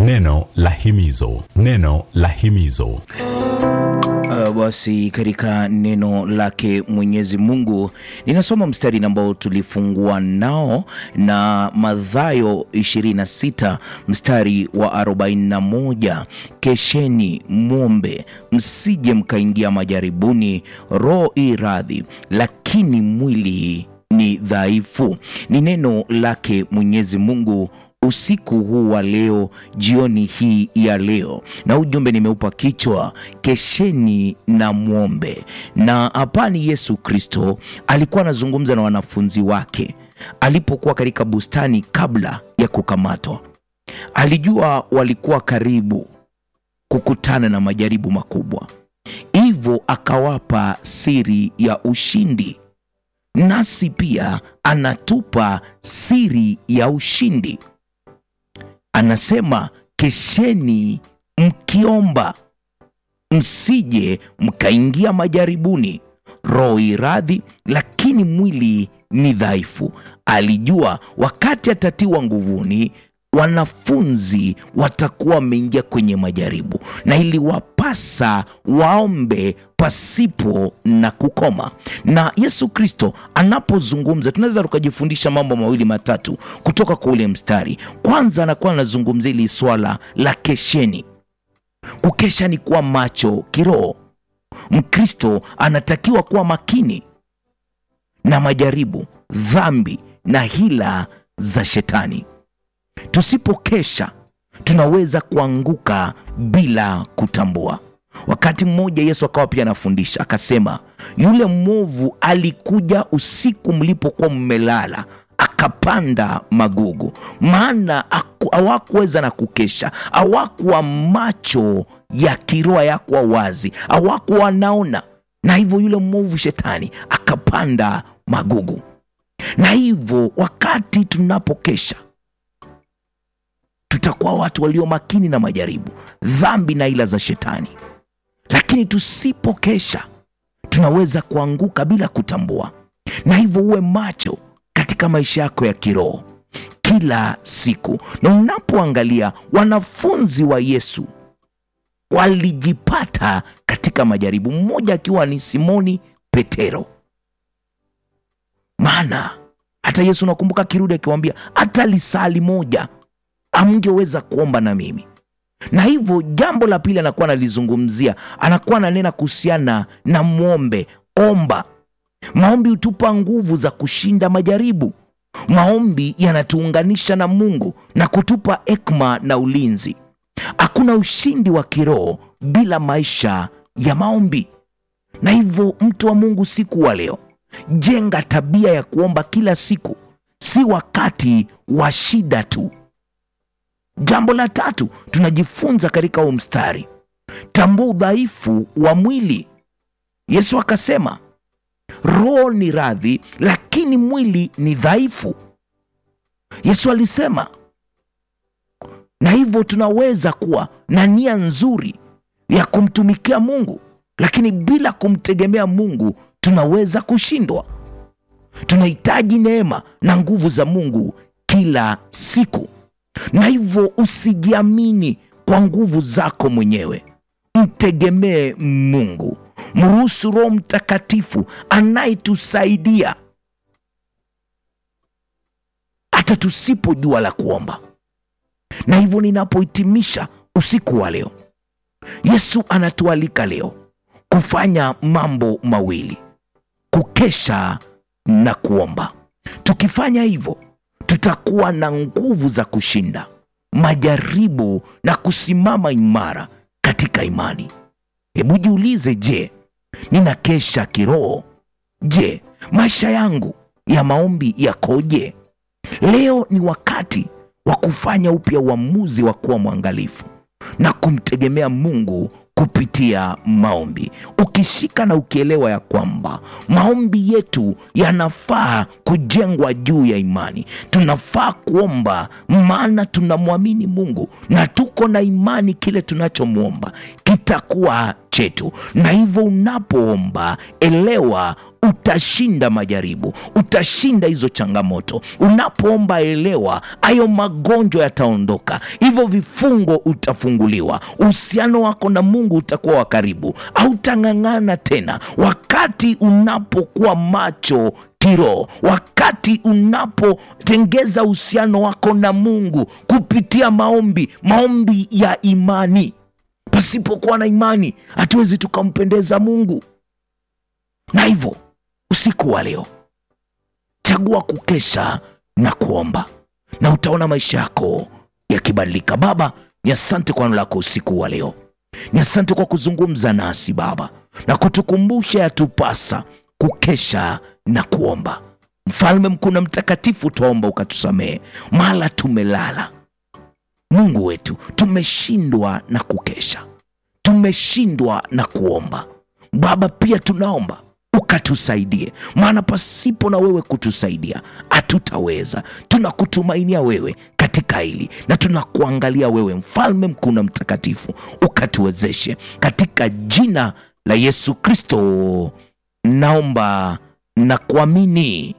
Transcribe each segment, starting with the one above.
Neno la himizo, neno la himizo. Uh, basi katika neno lake Mwenyezi Mungu ninasoma mstari ambao tulifungua nao na Mathayo 26 mstari wa 41, kesheni mwombe, msije mkaingia majaribuni, roho i radhi, lakini mwili ni dhaifu. Ni neno lake Mwenyezi Mungu usiku huu wa leo, jioni hii ya leo, na ujumbe nimeupa kichwa kesheni na mwombe. Na hapa ni Yesu Kristo alikuwa anazungumza na wanafunzi wake alipokuwa katika bustani kabla ya kukamatwa. Alijua walikuwa karibu kukutana na majaribu makubwa, hivyo akawapa siri ya ushindi. Nasi pia anatupa siri ya ushindi. Anasema kesheni mkiomba, msije mkaingia majaribuni. Roho iradhi, lakini mwili ni dhaifu. Alijua wakati atatiwa nguvuni, wanafunzi watakuwa wameingia kwenye majaribu, na iliwapasa waombe pasipo na kukoma. Na Yesu Kristo anapozungumza, tunaweza tukajifundisha mambo mawili matatu kutoka kwa ule mstari. Kwanza, anakuwa anazungumzia hili swala la kesheni. Kukesha ni kuwa macho kiroho. Mkristo anatakiwa kuwa makini na majaribu, dhambi na hila za shetani. Tusipokesha tunaweza kuanguka bila kutambua. Wakati mmoja Yesu akawa pia anafundisha akasema, yule mwovu alikuja usiku mlipokuwa mmelala, akapanda magugu, maana hawakuweza na kukesha, hawakuwa macho ya kiroho yakuwa wazi, hawakuwa wanaona, na hivyo yule mwovu shetani akapanda magugu. Na hivyo wakati tunapokesha tutakuwa watu walio makini na majaribu, dhambi na ila za shetani. Lakini tusipokesha tunaweza kuanguka bila kutambua, na hivyo uwe macho katika maisha yako ya kiroho kila siku. Na unapoangalia wanafunzi wa Yesu walijipata katika majaribu, mmoja akiwa ni Simoni Petero, maana hata Yesu nakumbuka akirudi akiwaambia, hata lisali moja amngeweza kuomba na mimi. Na hivyo jambo la pili anakuwa analizungumzia, anakuwa ananena kuhusiana na mwombe, omba. Maombi hutupa nguvu za kushinda majaribu. Maombi yanatuunganisha na Mungu na kutupa hekima na ulinzi. Hakuna ushindi wa kiroho bila maisha ya maombi. Na hivyo mtu wa Mungu, siku wa leo, jenga tabia ya kuomba kila siku, si wakati wa shida tu. Jambo la tatu tunajifunza katika huu mstari, tambua udhaifu wa mwili. Yesu akasema roho ni radhi, lakini mwili ni dhaifu. Yesu alisema, na hivyo tunaweza kuwa na nia nzuri ya kumtumikia Mungu, lakini bila kumtegemea Mungu tunaweza kushindwa. Tunahitaji neema na nguvu za Mungu kila siku na hivyo usijiamini kwa nguvu zako mwenyewe, mtegemee Mungu. Mruhusu Roho Mtakatifu anayetusaidia hata tusipojua la kuomba. Na hivyo ninapohitimisha usiku wa leo, Yesu anatualika leo kufanya mambo mawili: kukesha na kuomba. Tukifanya hivyo tutakuwa na nguvu za kushinda majaribu na kusimama imara katika imani. Hebu jiulize, je, ninakesha kiroho? Je, maisha yangu ya maombi yakoje? Leo ni wakati wa kufanya upya uamuzi wa kuwa mwangalifu na kumtegemea Mungu kupitia maombi, ukishika na ukielewa ya kwamba maombi yetu yanafaa kujengwa juu ya imani. Tunafaa kuomba maana tunamwamini Mungu na tuko na imani kile tunachomwomba kitakuwa chetu. Na hivyo unapoomba, elewa utashinda majaribu, utashinda hizo changamoto. Unapoomba, elewa hayo magonjwa yataondoka, hivyo vifungo utafunguliwa, uhusiano wako na Mungu utakuwa wa karibu, hautang'ang'ana tena. Wakati unapokuwa macho kiroho, wakati unapotengeza uhusiano wako na Mungu kupitia maombi, maombi ya imani. Pasipokuwa na imani, hatuwezi tukampendeza Mungu. Na hivyo usiku wa leo, chagua kukesha na kuomba, na utaona maisha yako yakibadilika. Baba, ni asante kwa neno lako usiku wa leo, ni asante kwa kuzungumza nasi Baba na kutukumbusha yatupasa kukesha na kuomba. Mfalme mkuu na mtakatifu, twaomba ukatusamehe mala tumelala. Mungu wetu, tumeshindwa na kukesha, tumeshindwa na kuomba. Baba, pia tunaomba ukatusaidie, maana pasipo na wewe kutusaidia hatutaweza. Tunakutumainia wewe katika hili na tunakuangalia wewe, mfalme mkuu na mtakatifu, ukatuwezeshe katika jina la Yesu Kristo naomba na kuamini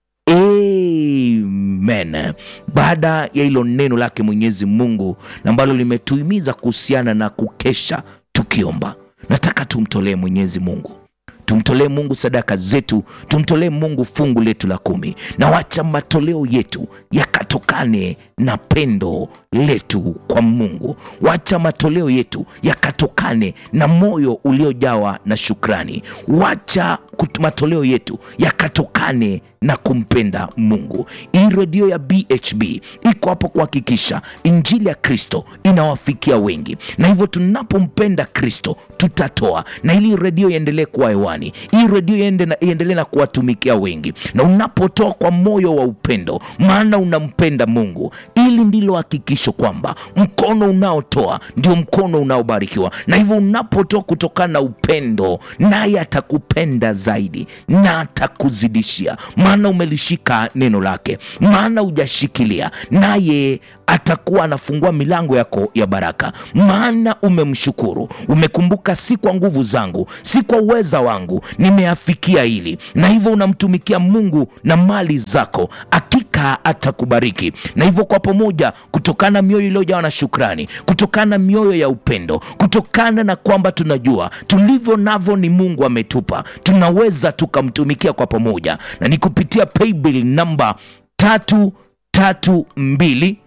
amen. Baada ya hilo neno lake Mwenyezi Mungu na ambalo limetuhimiza kuhusiana na kukesha tukiomba, nataka tumtolee Mwenyezi Mungu tumtolee Mungu sadaka zetu, tumtolee Mungu fungu letu la kumi, na wacha matoleo yetu yakatokane na pendo letu kwa Mungu. Wacha matoleo yetu yakatokane na moyo uliojawa na shukrani. Wacha matoleo yetu yakatokane na kumpenda Mungu. Hii redio ya BHB iko hapo kuhakikisha injili ya Kristo inawafikia wengi, na hivyo tunapompenda Kristo tutatoa, na ili redio iendelee kuwa hewani, hii redio iendelee na kuwatumikia wengi, na unapotoa kwa moyo wa upendo, maana unampenda Mungu, ili ndilo hakikisho kwamba mkono unaotoa ndio mkono unaobarikiwa, na hivyo unapotoa kutokana na upendo, naye atakupenda zaidi na atakuzidishia maana umelishika neno lake, maana hujashikilia, naye atakuwa anafungua milango yako ya baraka, maana umemshukuru. Umekumbuka, si kwa nguvu zangu, si kwa uweza wangu nimeafikia hili, na hivyo unamtumikia Mungu na mali zako, hakika atakubariki. Na hivyo kwa pamoja, kutokana na mioyo iliyojawa na shukrani, kutokana na mioyo ya upendo, kutokana na kwamba tunajua tulivyo navyo ni Mungu ametupa, tunaweza tukamtumikia kwa pamoja, na ni kupitia paybill namba tatu tatu mbili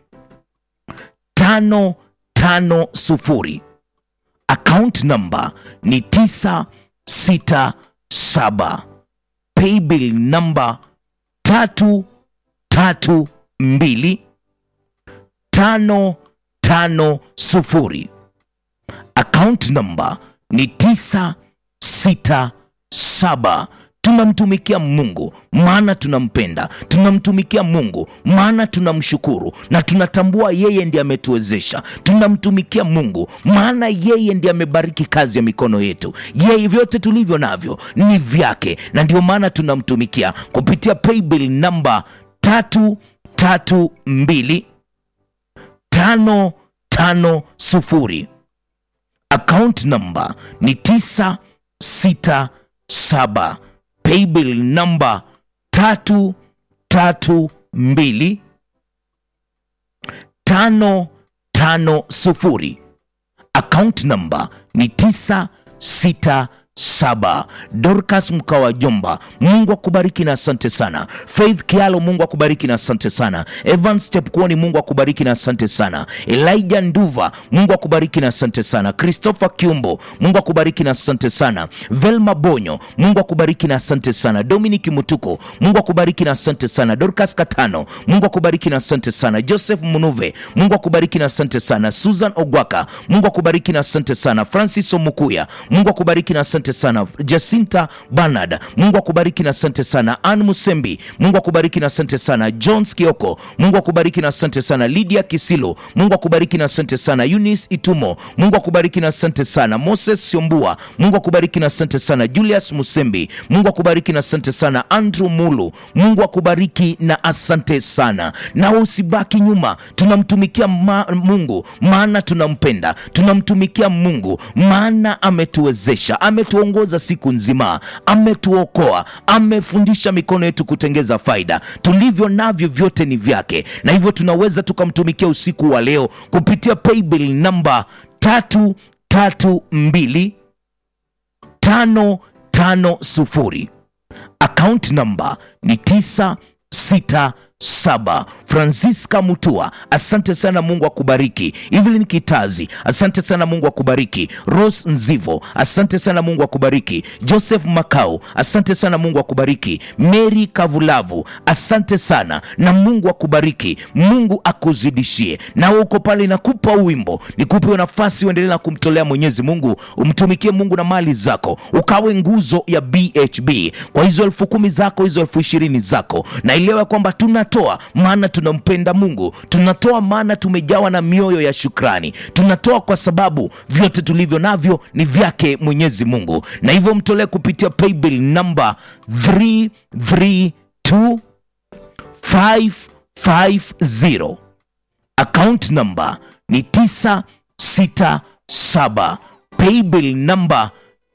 tano tano sufuri. Account namba ni tisa sita saba. Paybill namba tatu tatu mbili tano tano sufuri. Account namba ni tisa sita saba. Tunamtumikia Mungu maana tunampenda, tunamtumikia Mungu maana tunamshukuru na tunatambua yeye ndiye ametuwezesha. Tunamtumikia Mungu maana yeye ndiye amebariki kazi ya mikono yetu. Yeye vyote tulivyo navyo ni vyake, na ndio maana tunamtumikia kupitia paybill namba tatu tatu mbili tano tano sufuri. Account namba ni tisa sita saba. Paybill namba tatu tatu mbili tano tano sufuri. Account namba ni tisa sita saba. Dorcas Mkawa Jomba, Mungu akubariki na asante sana. Faith Kialo, Mungu akubariki na asante sana. Evans Step Kuoni, Mungu akubariki na asante sana. Elijah Nduva, Mungu akubariki na asante sana. Christopher Kiumbo, Mungu akubariki na asante sana. Velma Bonyo, Mungu akubariki na asante sana. Dominic Mutuko, Mungu akubariki na asante sana. Dorcas Katano, Mungu akubariki na asante sana. Joseph Munuve, Mungu akubariki na asante sana. Susan Ogwaka, Mungu akubariki na asante sana. Francis Omukuya, Mungu akubariki na asante asante sana. Jacinta Bernard, Mungu akubariki na asante sana. Ann Musembi, Mungu akubariki na asante sana. Jones Kioko, Mungu akubariki na asante sana. Lydia Kisilo, Mungu akubariki na asante sana. Eunice Itumo, Mungu akubariki na asante sana. Moses Siombua, Mungu akubariki na asante sana. Julius Musembi, Mungu akubariki na asante sana. Andrew Mulu, Mungu akubariki na asante sana. Na usibaki nyuma, tunamtumikia ma Mungu maana tunampenda, tunamtumikia Mungu maana ametuwezesha, ametuongoza siku nzima, ametuokoa, amefundisha mikono yetu kutengeza faida. Tulivyo navyo vyote ni vyake, na hivyo tunaweza tukamtumikia usiku wa leo kupitia paybill namba tatu tatu mbili tano tano sufuri account number ni 967 francisca mutua asante sana mungu akubariki evelyn kitazi asante sana mungu akubariki rose nzivo asante sana mungu akubariki joseph makau asante sana mungu akubariki mary kavulavu asante sana na mungu akubariki mungu akuzidishie nawe uko pale nakupa wimbo nikupe nafasi uendelee na kumtolea mwenyezi mungu umtumikie mungu na mali zako ukawe nguzo ya bhb kwa hizo elfu kumi zako hizo elfu ishirini zako na elewa kwamba tunatoa maana tunampenda mungu tunatoa maana tumejawa na mioyo ya shukrani tunatoa kwa sababu vyote tulivyo navyo ni vyake mwenyezi mungu na hivyo mtolee kupitia paybill namba 332 550 account number ni 967 paybill namba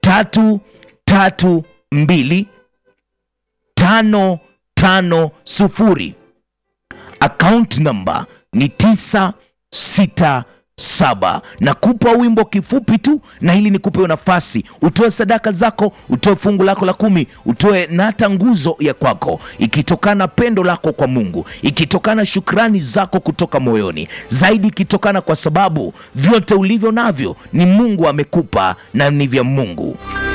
332 tano tano sufuri account number ni 967 na kupa wimbo kifupi tu na hili nikupe nafasi utoe sadaka zako utoe fungu lako la kumi utoe na hata nguzo ya kwako ikitokana pendo lako kwa mungu ikitokana shukrani zako kutoka moyoni zaidi ikitokana kwa sababu vyote ulivyo navyo ni mungu amekupa na ni vya mungu